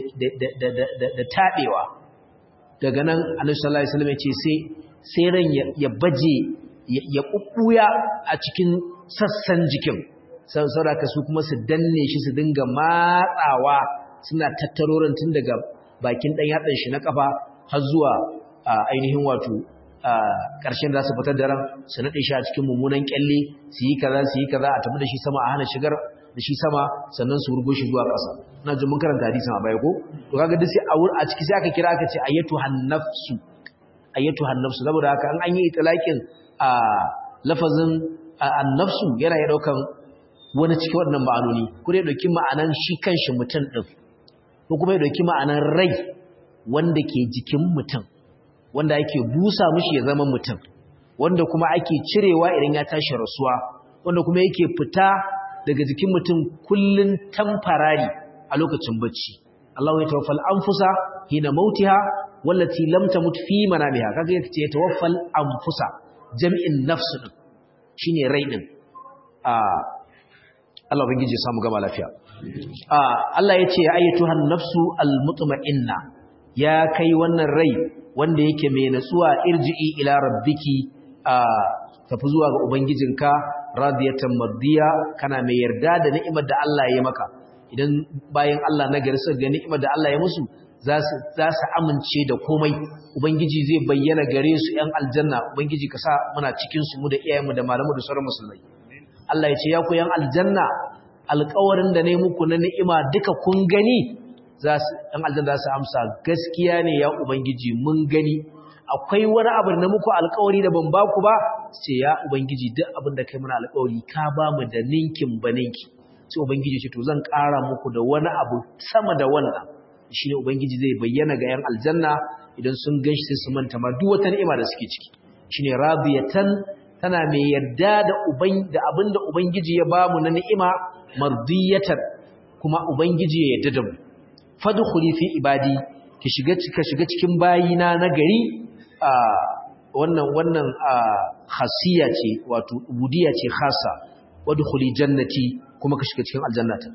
da taɓewa daga nan alaihi sallallahu alaihi wasallam ya ce sai sai ran ya baje ya ƙuɓɓuya a cikin sassan jikin sauraka su kuma su danne shi su dinga matsawa suna tattarorin tun daga bakin ɗan yatsan shi na ƙafa har zuwa ainihin wato ƙarshen za su fitar da ran su naɗe shi a cikin mummunan ƙyalle su yi kaza su yi kaza a tafi da shi sama a hana shigar da shi sama sannan su rugo shi zuwa ƙasa ina jin mun karanta hadisin a baya ko to kaga duk sai a ciki sai aka kira aka ce ayatu hannafsu ayatu hannafsu saboda haka an yi itlaqin a lafazin annafsu yana ya daukan wani cikin wannan ma'anoni ko dai dauki ma'anan shi kanshi mutum din ko kuma ya dauki ma'anan rai wanda ke jikin mutum wanda ake busa mishi ya zama mutum wanda kuma ake cirewa idan ya tashi rasuwa wanda kuma yake fita daga jikin mutum kullun tamfarari a lokacin bacci Allahu ya tawaffal anfusa hina mautiha wallati lam tamut fi manamiha kaga yake ce tawaffal anfusa jami'in nafsu din shine rai din a Allah ubangiji ya samu gama lafiya a Allah yace ya ayyatuhan nafsu almutma'inna ya kai wannan rai wanda yake mai natsuwa irji'i ila rabbiki a tafi zuwa ga ubangijinka radiyatan mardiya kana mai yarda da ni'imar da Allah ya maka idan bayan Allah na gari suka ga ni'imar da Allah ya musu za su amince da komai ubangiji zai bayyana gare su ‘yan aljanna ubangiji ka sa muna cikinsu mu da iyayenmu da malamu da sauran musulmai Allah ya ce ya ku ‘yan aljanna alkawarin da ne muku na ni'ima duka kun gani ‘yan aljanna za su amsa gaskiya ne ya ubangiji mun gani akwai wani abu na muku alkawari da ban ba ku ba ce ya ubangiji duk abin da kai mana alkawari ka ba mu da ninkin ba ninki sai ubangiji ce to zan ƙara muku da wani abu sama da wannan shi ne Ubangiji zai bayyana ga ‘yan aljanna idan sun gan shi sai su manta ma duk wata ni'ima da suke ciki shi ne rabiyatan tana mai yarda da abin da Ubangiji ya ba mu na ni'ima mardiyatan kuma Ubangiji ya yarda da mu fadkhuli fi ibadi ki shiga ka shiga cikin bayina na gari a wannan wannan khasiya ce wato ubudiyya ce khassa wadkhuli jannati kuma ka shiga cikin aljannata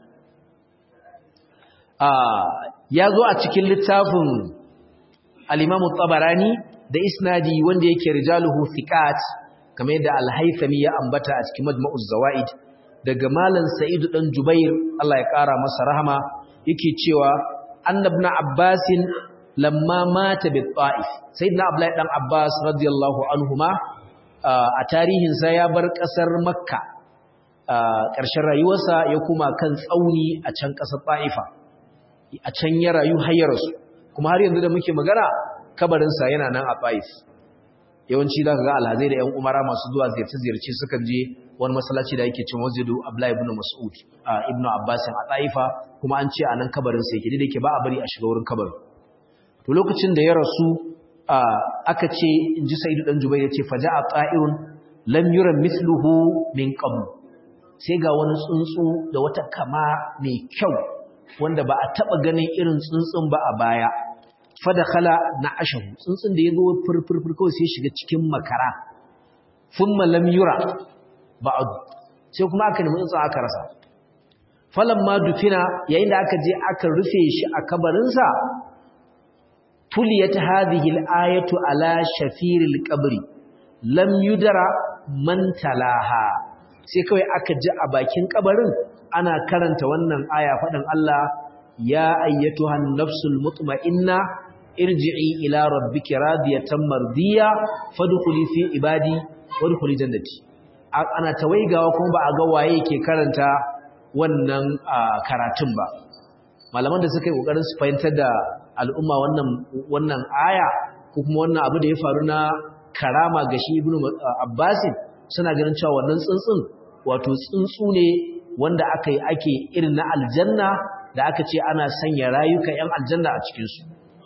ya zo a cikin littafin al-Imam tabarani da isnadi wanda yake rijaluhu thiqat kamar yadda al-Haythami ya ambata a cikin Majma'uz Zawaid daga Malam Sa'id dan Jubair Allah ya kara masa rahama yake cewa annabna Abbas lamma mata bi Ta'if sayyidina Abdullahi dan Abbas radiyallahu anhuma a tarihin sa ya bar kasar Makka ƙarshen rayuwarsa ya kuma kan tsauni a can ƙasar Ta'ifa a can ya rayu hayyarsu kuma har yanzu da muke magana kabarinsa yana nan a Taif yawanci za ka ga alhazai da 'yan umara masu zuwa ziyarce-ziyarce sukan je wani masallaci da yake cin masjidu Abdullahi ibn Mas'ud a Ibn Abbas a Taifa kuma an ce a nan kabarinsa yake da yake ba a bari a shiga wurin kabarin to lokacin da ya rasu aka ce in ji Sa'idu dan Jubair yace faja'a ta'irun lam yura mithluhu min qabl sai ga wani tsuntsu da wata kama mai kyau wanda ba a taba ganin irin tsuntsun ba a baya fadakhala na ashahu tsuntsun da ya zo furfurfur kawai sai shiga cikin makara thumma lam yura ba'd sai kuma aka nemi tsuntsun aka rasa falamma dufina yayin da aka je aka rufe shi a kabarin sa tuliyat hadhihi al-ayatu ala shafiril qabri lam yudara man talaha sai kawai aka ji a bakin kabarin ana karanta wannan aya faɗin Allah ya ayyatuhan nafsul mutma'inna irji'i ila rabbiki radiyatan mardiya fadkhuli fi ibadi wadkhuli jannati ana tawaigawa kuma ba a ga waye ke karanta wannan karatun ba malaman da suka yi kokarin su fahimtar da al'umma wannan wannan aya ko kuma wannan abu da ya faru na karama ga shi ibnu abbasin suna ganin cewa wannan tsuntsun wato tsuntsu ne wanda aka yi ake irin na aljanna da aka ce ana sanya rayuka 'yan aljanna a cikinsu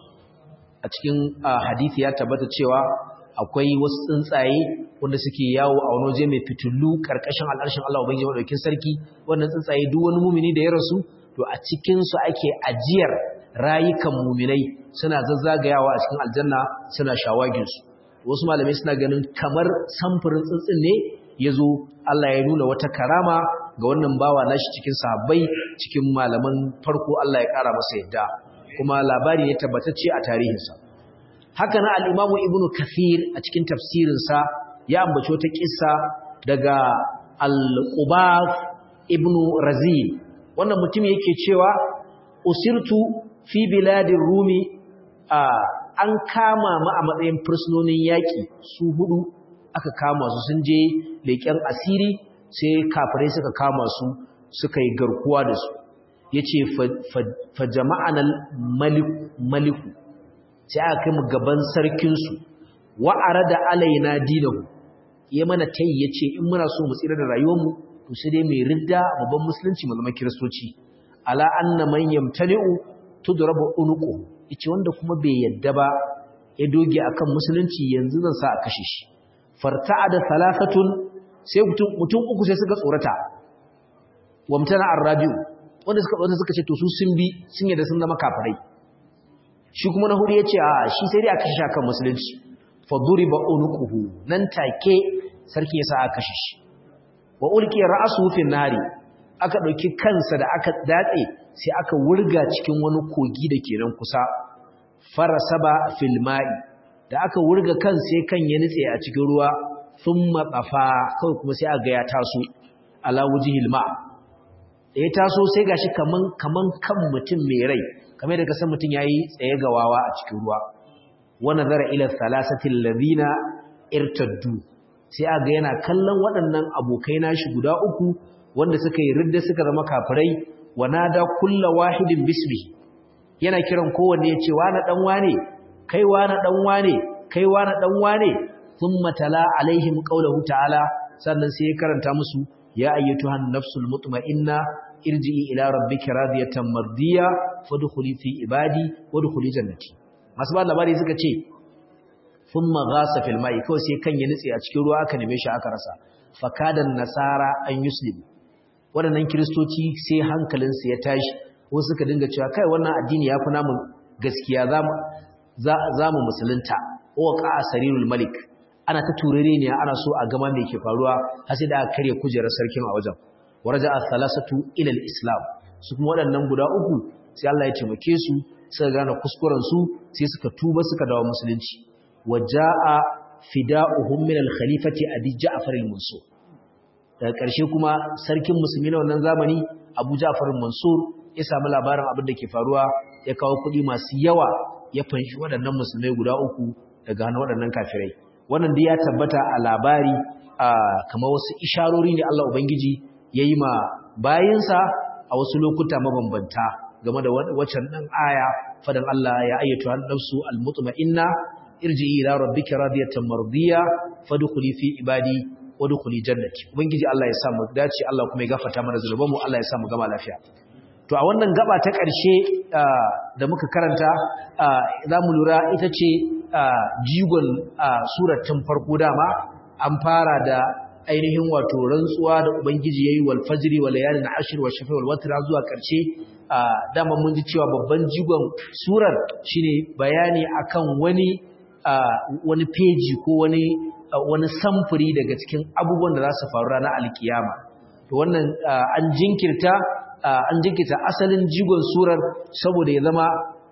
a cikin hadithi ya tabbata cewa akwai wasu tsuntsaye wanda suke yawo a wani waje mai fitullu karkashin al'arshin Allah ubangiji madaukin sarki wannan tsuntsaye duk wani mumini da ya rasu to a cikin su ake ajiyar rayukan muminai suna zazzagayawa a cikin aljanna suna shawagin su wasu malamai suna ganin kamar samfurin tsuntsun ne yazo Allah ya nuna wata karama ga wannan bawa nashi cikin sahabbai cikin malaman farko Allah ya kara masa yadda kuma labari ne tabbatacce a tarihinsa haka na al-Imam Ibn Kathir a cikin tafsirinsa ya ambaci wata kissa daga al-Qubaf Ibn Razin wannan mutum yake cewa usirtu fi biladir Rumi an kama mu a matsayin fursunonin yaki su hudu aka kama su sun je leƙen asiri sai kafirai suka kama su suka yi garkuwa da su ya ce fa jama'anal maliku sai aka kai mu gaban sarkinsu wa'ara da alaina dinahu ya mana tayi ya ce in muna so mu tsira da rayuwarmu to sai dai mai ridda babban musulunci mu zama kiristoci ala anna man yamtani'u tudrabu unuqu yace wanda kuma bai yadda ba ya doge akan musulunci yanzu zan sa a kashe shi farta'ada thalathatun sai mutum uku sai suka tsorata wamtana arrabiu wanda suka wanda suka ce to su sun bi sun yadda sun zama kafirai shi kuma na hudu yace a shi sai dai aka kashe kan musulunci fa duriba unuquhu nan take sarki yasa aka kashe shi wa ulqi ra'suhu fi nari aka dauki kansa da aka datse sai aka wurga cikin wani kogi da ke nan kusa farasaba fil ma'i da aka wurga kan sai kan ya nitse a cikin ruwa thumma qafa kawai kuma sai aga ya taso ala wujhil ma da ya taso sai gashi kaman kaman kan mutum mai rai kamar da kasan mutum yayi tsaye ga wawa a cikin ruwa wa nazara ila thalathati alladhina irtaddu sai aga yana kallon waɗannan abokai nashi guda uku wanda suka yi ridda suka zama kafirai wa nada kullu wahidin bismihi yana kiran kowanne yace wani dan wane kai wani dan wane kai wani dan wane thumma tala alaihim qawluhu ta'ala sannan sai ya karanta musu ya ayyatuhan nafsul mutma'inna irji'i ila rabbika radiyatan mardiya fadkhuli fi ibadi wadkhuli jannati masu ba labari suka ce thumma ghasa fil ma'i kawai sai kan ya nutse a cikin ruwa aka neme shi aka rasa fakadan nasara an yuslim waɗannan kiristoci sai hankalinsu ya tashi wasu suka dinga cewa kai wannan addini ya fi namun gaskiya za mu musulunta wa ƙa'a sarirul malik ana ta turare ne ana so a gama mai ke faruwa har sai da aka karya kujerar sarkin a wajen waraja as-salasatu ila al-islam su kuma waɗannan guda uku sai Allah ya taimake su suka gane kuskuren su sai suka tuba suka dawo musulunci waja'a fida'uhum min al-khalifati abi ja'far al-mansur daga ƙarshe kuma sarkin musulmi na wannan zamani abu ja'far al-mansur ya samu labarin abin da ke faruwa ya kawo kuɗi masu yawa ya fanshi waɗannan musulmai guda uku daga hannun waɗannan kafirai wannan dai ya tabbata a labari a kamar wasu isharori ne Allah Ubangiji ya yi ma bayinsa a wasu lokuta mabambanta game da waccan ɗan aya fadan Allah ya ayyatu nafsu almutma'inna irji'i ila rabbika radiyatan mardiya fadkhuli fi ibadi wadkhuli jannati ubangiji Allah ya sa mu dace Allah kuma ya gafarta mana zulubanmu Allah ya sa mu gama lafiya to a wannan gaba ta ƙarshe da muka karanta za mu lura ita ce jigon surar tun farko dama an fara da ainihin wato rantsuwa da ubangiji yayi wal fajri wal layalin ashr wa shafi wal watr zuwa ƙarshe dama mun ji cewa babban jigon surar shine bayani akan wani wani peji ko wani wani samfuri daga cikin abubuwan da za su faru ranar alkiyama to wannan an jinkirta an jinkita asalin jigon surar saboda ya zama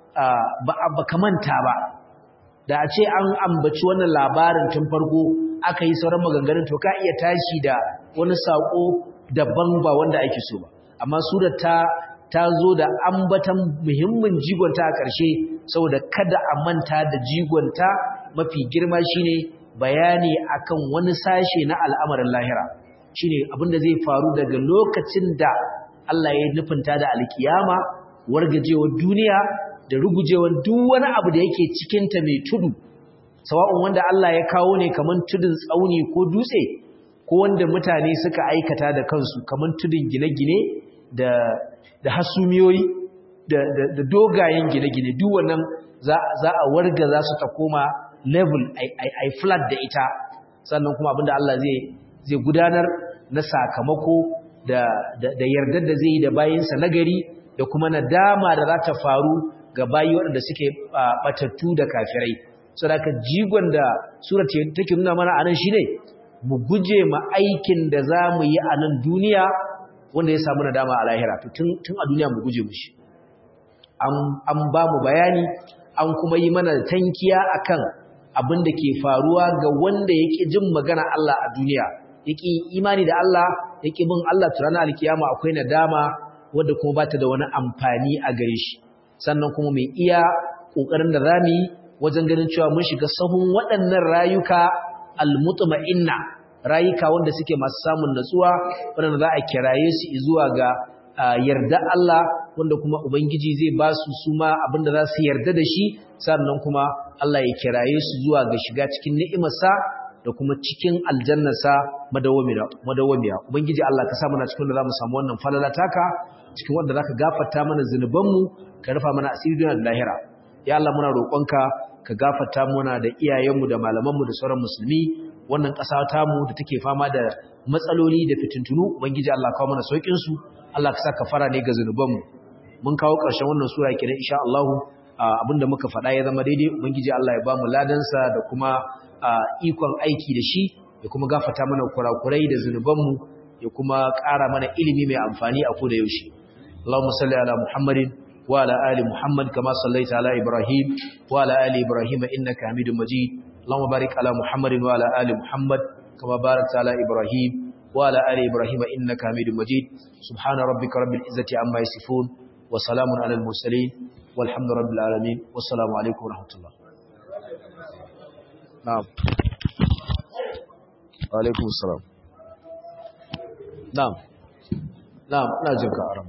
ba kamanta ba da a ce an ambaci wannan labarin tun farko aka yi sauran maganganun to ka iya tashi da wani saƙo daban ba wanda ake so ba amma surar ta ta zo da ambatan muhimmin jigonta a ƙarshe saboda kada a manta da jigonta mafi girma shine bayani akan wani sashe na al'amarin lahira shine abinda zai faru daga lokacin da Allah ya nufinta da alkiyama wargajewar duniya da rugujewar duk wani abu da yake cikinta mai tudu sawa'un wanda Allah ya kawo ne kaman tudun tsauni ko dutse ko wanda mutane suka aikata da kansu kaman tudun gine-gine da da hasumiyoyi da da, dogayen gine-gine duk wannan za za a warga za su ta koma level ai ai flat da ita sannan kuma abinda Allah zai zai gudanar na sakamako da da yardar da zai yi da bayinsa nagari da kuma nadama da za ta faru ga bayi waɗanda suke batattu da kafirai saboda jigon da surat take nuna mana anan shine mu guje ma aikin da zamu yi a nan duniya wanda ya samu nadama a lahira to tun tun a duniya mu guje mushi an an ba mu bayani an kuma yi mana tankiya akan abin da ke faruwa ga wanda yake jin magana Allah a duniya yake imani da Allah yake bin Allah turana alkiyama akwai nadama wanda kuma bata da wani amfani a gare shi sannan kuma mai iya kokarin da zamu yi wajen ganin cewa mun shiga sahun waɗannan rayuka almutma'inna rayuka wanda suke masu samun natsuwa wanda za a kiraye su zuwa ga yarda Allah wanda kuma ubangiji zai ba su suma abinda za su yarda da shi sannan kuma Allah ya kiraye su zuwa ga shiga cikin ni'imarsa da kuma cikin aljannarsa madawwamiya ubangiji Allah ka sa mana cikin da zamu samu wannan falala taka cikin wanda zaka gafarta mana zinubanmu ka rufa mana asiri da lahira ya Allah muna roƙonka ka gafarta mana da iyayenmu da malamanmu da sauran musulmi wannan ƙasa tamu da take fama da matsaloli da fitintunu ubangiji Allah kawo mana saukin su Allah ka saka fara ne ga zinubanmu mun kawo ƙarshen wannan sura kenan insha Allah abinda muka faɗa ya zama daidai ubangiji Allah ya ba mu ladansa da kuma ikon aiki da shi ya kuma gafarta mana kurakurai da zinubanmu ya kuma ƙara mana ilimi mai amfani a koda yaushe Allahumma salli ala Muhammadin wa ala ali Muhammad kama sallaita ala Ibrahim wa ala ali Ibrahim innaka Hamidum Majid Allahumma barik ala Muhammadin wa ala ali Muhammad kama barakta ala Ibrahim wa ala ali Ibrahim innaka Hamidum Majid subhana rabbika rabbil izzati amma yasifun wa salamun alal mursalin والحمد رب العالمين والسلام عليكم ورحمة الله نعم وعليكم السلام نعم نعم لا جنك أرم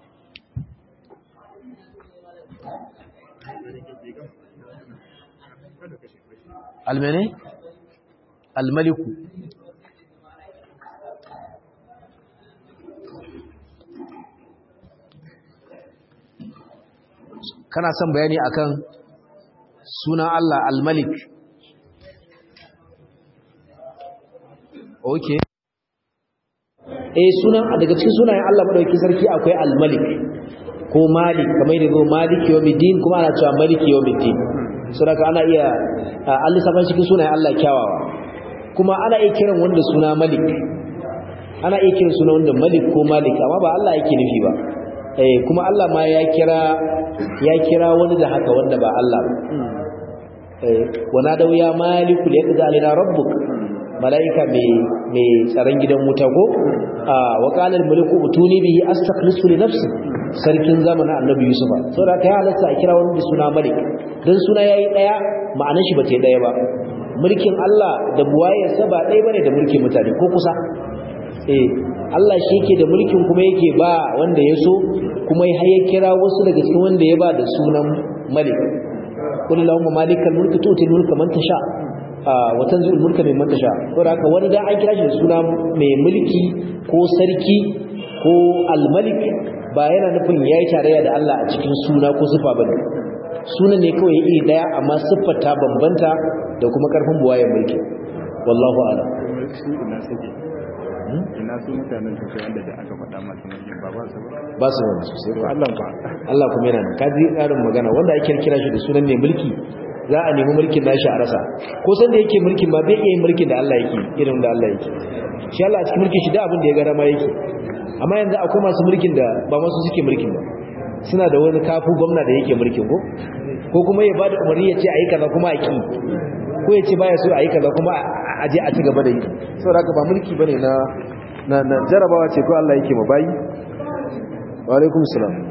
المني الملك kana son bayani akan sunan Allah al-Malik okay eh sunan daga cikin sunayen Allah madaukakin sarki akwai al-Malik ko Malik kamar da zo Malik yawmiddin kuma ana cewa Malik yawmiddin saboda ana iya Allah saban cikin sunayen Allah kyawawa kuma ana iya kiran wanda suna Malik ana iya kiran sunan wanda Malik ko Malik amma ba Allah yake nufi ba eh kuma Allah ma ya kira ya kira wani da haka wanda ba Allah ba eh wana da ya maliku ya kaza alina rabbuk malaika mai mai tsaron gidan wuta ko a wa qala al maliku utuni bihi astakhlisu li nafsi sarkin zamanin annabi yusufa saboda kai halatta a kira wani da suna malik dan suna yayi daya ma'anar shi bata daya ba mulkin Allah da buwayarsa ba daya bane da mulkin mutane ko kusa eh Allah shi yake da mulkin kuma yake ba wanda ya so kuma ya kira wasu daga cikin wanda ya ba da sunan malik kullu lahum malikal mulki tu'ti mulka man tasha wa tanzil mulka mimman tasha ko haka wani da an kira shi da suna mai mulki ko sarki ko al-malik ba yana nufin yayi tarayya da Allah a cikin suna ko sifa bane sunan ne kawai iri daya amma siffar ta bambanta da kuma karfin buwayen mulki wallahu a'lam ina su mutanen su wanda da aka faɗa masu mulkin ba ba su ba ba su wani sosai to Allah ba Allah kuma yana nan kaji tsarin magana wanda ake kira shi da sunan mai mulki za a nemi mulkin nashi a rasa ko san da yake mulkin ba bai iya yin mulkin da Allah yake irin da Allah yake shi Allah a cikin mulkin shi da abin da ya ga dama yake amma yanzu akwai masu mulkin da ba masu suke mulkin ba suna da wani kafu gwamna da yake mulkin ko ko kuma ya bada umarni ya ce a yi kaza kuma a ki ko ya ce baya so a yi kaza kuma a je a ci gaba da yi saboda haka ba mulki bane na na jarabawa ce ko Allah yake ma bayi wa alaikum salam